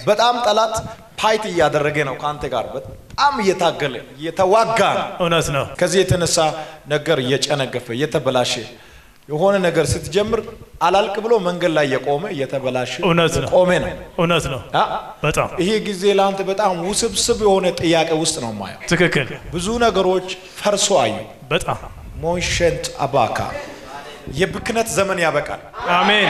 በጣም ጠላት ፋይት እያደረገ ነው ከአንተ ጋር በጣም እየታገለ እየተዋጋ ነው። እውነት ነው። ከዚህ የተነሳ ነገር እየጨነገፈ እየተበላሸ የሆነ ነገር ስትጀምር አላልቅ ብሎ መንገድ ላይ የቆመ እየተበላሸ እውነት ነው። ቆሜ ነው። እውነት ነው። አ? በጣም ይሄ ጊዜ ለአንተ በጣም ውስብስብ የሆነ ጥያቄ ውስጥ ነው ማየው። ትክክል። ብዙ ነገሮች ፈርሶ አዩ። በጣም ሞንሸንት አባካ የብክነት ዘመን ያበቃል። አሜን፣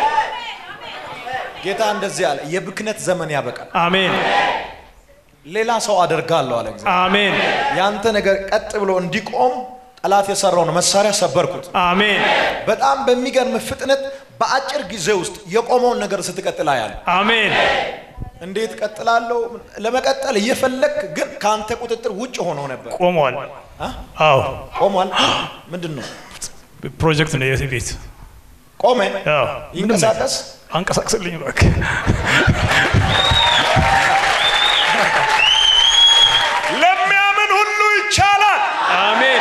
ጌታ እንደዚህ አለ፣ የብክነት ዘመን ያበቃል። አሜን፣ ሌላ ሰው አደርጋለሁ አለ እግዚአብሔር። አሜን፣ ያንተ ነገር ቀጥ ብሎ እንዲቆም ጠላት የሰራውን መሳሪያ ሰበርኩት። አሜን፣ በጣም በሚገርም ፍጥነት በአጭር ጊዜ ውስጥ የቆመውን ነገር ስትቀጥል ያለ አሜን። እንዴት ቀጥላለሁ? ለመቀጠል እየፈለክ ግን ከአንተ ቁጥጥር ውጭ ሆኖ ነበር። ቆሟል። አ? አዎ፣ ቆሟል። ምንድን ነው ፕሮጀክት ነው የዚህ ቤት። ቆመ? አዎ፣ ይንቀሳቀስ። አንቀሳቅስልኝ እባክህ። ለሚያምን ሁሉ ይቻላል። አሜን።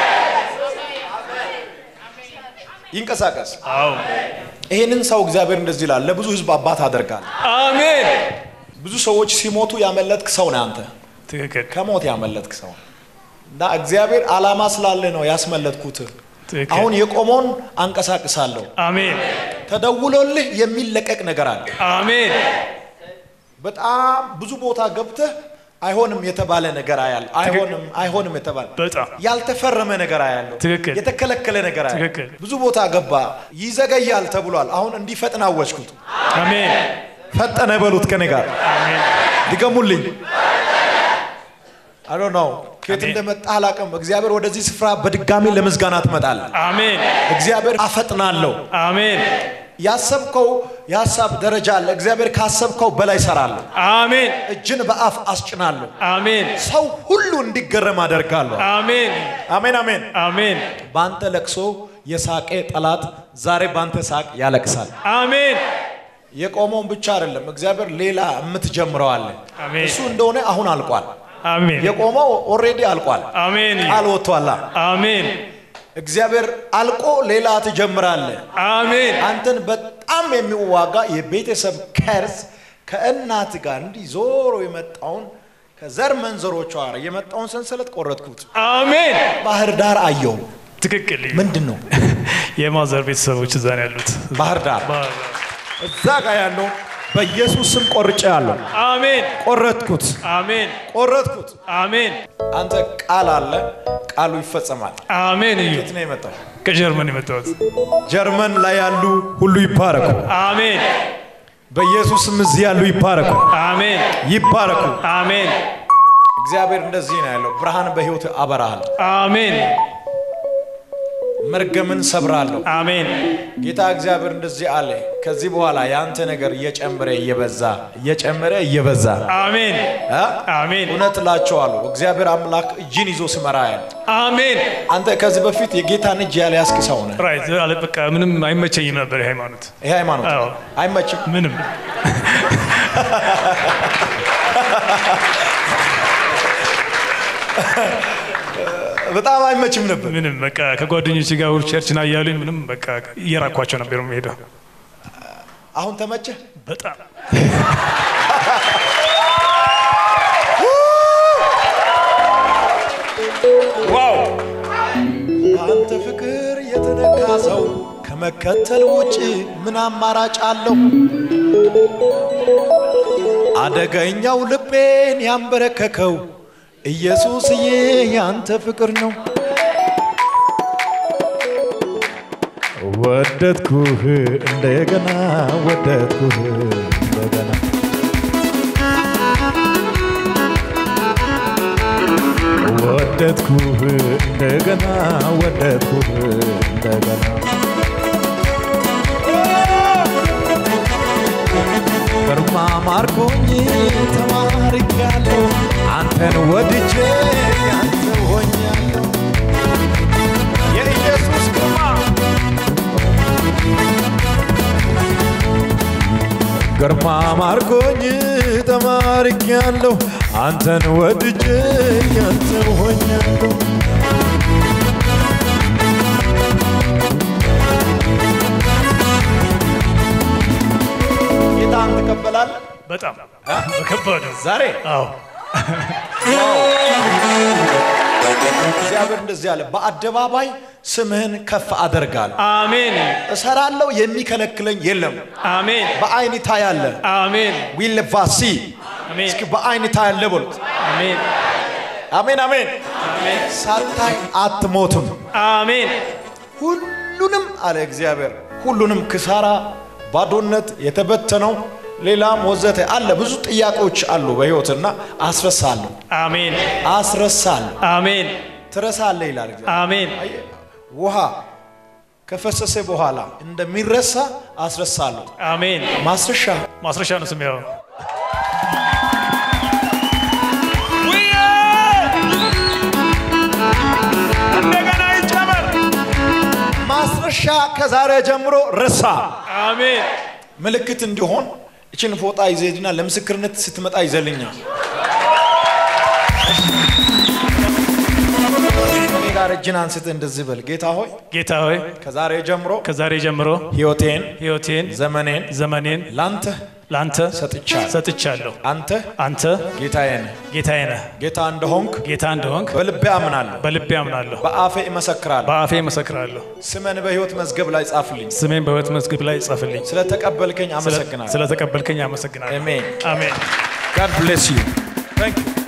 ይንቀሳቀስ። አዎ፣ ይህንን ሰው እግዚአብሔር እንደዚህ ይላል፣ ለብዙ ሕዝብ አባት አደርጋለሁ። አሜን። ብዙ ሰዎች ሲሞቱ ያመለጥክ ሰው ነህ አንተ። ትክክል፣ ከሞት ያመለጥክ ሰው እና እግዚአብሔር ዓላማ ስላለ ነው ያስመለጥኩት። ትክክል። አሁን የቆመውን አንቀሳቅሳለሁ። አሜን፣ ተደውሎልህ የሚለቀቅ ነገር አለ። አሜን፣ በጣም ብዙ ቦታ ገብተህ አይሆንም የተባለ ነገር አያል አይሆንም አይሆንም የተባለ በጣም ያልተፈረመ ነገር አያለሁ። ትክክል። የተከለከለ ነገር አያለሁ። ትክክል። ብዙ ቦታ ገባ ይዘገያል ተብሏል። አሁን እንዲፈጥን አወጅኩት። አሜን፣ ፈጠነ በሉት ከኔ ጋር አሜን፣ ድገሙልኝ። አይ ዶንት ኖ ከየት አሜን። እንደመጣ አላውቅም። እግዚአብሔር ወደዚህ ስፍራ በድጋሚ ለምስጋና ትመጣለህ። አሜን፣ እግዚአብሔር አፈጥናለሁ። አሜን፣ ያሰብከው የሀሳብ ደረጃ አለ። እግዚአብሔር ካሰብከው በላይ እሰራለሁ። አሜን፣ እጅን በአፍ አስጭናለሁ። አሜን፣ ሰው ሁሉ እንዲገረም አደርጋለሁ። አሜን፣ አሜን አሜን። አሜን፣ በአንተ ለቅሶ የሳቄ ጠላት ዛሬ በአንተ ሳቅ ያለቅሳል። አሜን፣ የቆመውን ብቻ አይደለም እግዚአብሔር ሌላ የምትጀምረው አለ። አሜን። እሱ እንደሆነ አሁን አልቋል። አሜን፣ የቆመው ኦልሬዲ አልቋል። አሜን፣ ቃል ወጥቷላ። አሜን፣ እግዚአብሔር አልቆ ሌላ ትጀምራለህ። አሜን፣ አንተን በጣም የሚዋጋ የቤተሰብ ከርስ ከእናት ጋር እንዲህ ዞሮ የመጣውን ከዘር መንዘሮቿ ጋር የመጣውን ሰንሰለት ቆረጥኩት። አሜን። ባህር ዳር አየው። ትክክል። ምንድን ነው የማዘር ቤተሰቦች እዛ ነው ያሉት። ባህር ዳር ባህር ዳር። እዛ ጋር ያለው በኢየሱስ ስም ቆርጬ ያለው አሜን፣ ቆረጥኩት፣ አሜን፣ ቆረጥኩት። አሜን፣ አንተ ቃል አለ፣ ቃሉ ይፈጸማል። አሜን። እዩ የት ነው የመጣው? ከጀርመን የመጣሁት። ጀርመን ላይ ያሉ ሁሉ ይባረኩ። አሜን፣ በኢየሱስም እዚህ ያሉ ይባረኩ፣ አሜን፣ ይባረኩ። አሜን፣ እግዚአብሔር እንደዚህ ነው ያለው፣ ብርሃን በሕይወት አበራሃል፣ አሜን፣ መርገምን ሰብራለሁ። አሜን፣ ጌታ እግዚአብሔር እንደዚህ አለ፣ ከዚህ በኋላ የአንተ ነገር እየጨመረ እየበዛ እየጨመረ እየበዛ አሜን፣ እ? አሜን፣ እውነት እላቸዋለሁ እግዚአብሔር አምላክ እጅን ይዞ ስመራ ያለ አሜን። አንተ ከዚህ በፊት የጌታን እጅ ያለ ያስክ ሰው ነህ። ራይት አለ በቃ ምንም አይመቸኝም ነበር የሃይማኖት ይሄ ሃይማኖት አዎ። አይመችም። ምንም በጣም አይመችም ነበር። ምንም በቃ ከጓደኞች ጋር ውር ቸርች ና እያሉኝ ምንም በቃ እየራኳቸው ነበር የምሄደው። አሁን ተመቸህ? በጣም ዋው! በአንተ ፍቅር የተነካ ሰው ከመከተል ውጭ ምን አማራጭ አለው? አደገኛው ልቤን ያንበረከከው ኢየሱስዬ ያንተ ፍቅር ነው። ወደድኩህ እንደገና ወደድኩህ እንደገና ወደድኩህ እንደገና ወደድኩህ እንደገና ግርማ ማርኮኝ ተማርኬያለሁ አንተን ወድጄ ያንተ ሆኛለሁ የኢየሱስ ግርማ ግርማ ማርኮኝ ተማርኬያለሁ አንተን ወድጄ ያንተ ሆኛለሁ ጌታን ትቀበላለህ? በጣም በከባዱ ዛሬ አዎ እግዚአብሔር እንደዚህ አለ፣ በአደባባይ ስምህን ከፍ አደርጋለሁ፣ አሜን እሰራለሁ፣ የሚከለክለኝ የለም። አሜን በአይን ታያለ አሜን ዊልቫሲ አሜን እስኪ በአይን ታያለ በሉት። አሜን አሜን አሜን። አሜን ሳታይ አትሞትም። አሜን ሁሉንም አለ እግዚአብሔር፣ ሁሉንም ክሳራ፣ ባዶነት፣ የተበተነው ሌላም ወዘተ አለ። ብዙ ጥያቄዎች አሉ በሕይወትና አስረሳለሁ፣ አሜን አስረሳለሁ። አሜን ትረሳለህ ይላል እግዚአብሔር። አሜን አየህ፣ ውሃ ከፈሰሰ በኋላ እንደሚረሳ አስረሳለሁ። አሜን ማስረሻ ማስረሻ ነው ስም ያው እንደገና ይጨመር ማስረሻ ከዛሬ ጀምሮ ረሳ። አሜን ምልክት እንዲሆን እችን ፎጣ ይዘድና ለምስክርነት ስትመጣ ይዘልኛል። እኔ ጋር እጅን አንስተ እንደዚህ በል፣ ጌታ ሆይ ጌታ ሆይ ከዛሬ ጀምሮ ከዛሬ ጀምሮ ሕይወቴን ሕይወቴን ዘመኔን ዘመኔን ላንተ ላንተ ሰጥቻለሁ። ሰጥቻለሁ አንተ አንተ ጌታዬ ነህ። ጌታዬ ነህ ጌታ እንደሆንክ ጌታ እንደሆንክ በልቤ አምናለሁ፣ በልቤ አምናለሁ በአፌ እመሰክራለሁ። በአፌ መሰክራለሁ ስመን በሕይወት መዝገብ ላይ ጻፍልኝ። ስሜን በሕይወት መዝግብ ላይ ጻፍልኝ ስለተቀበልከኝ አመሰግናለሁ። ስለተቀበልከኝ አመሰግናለሁ አሜን። አሜን God bless you. Thank you.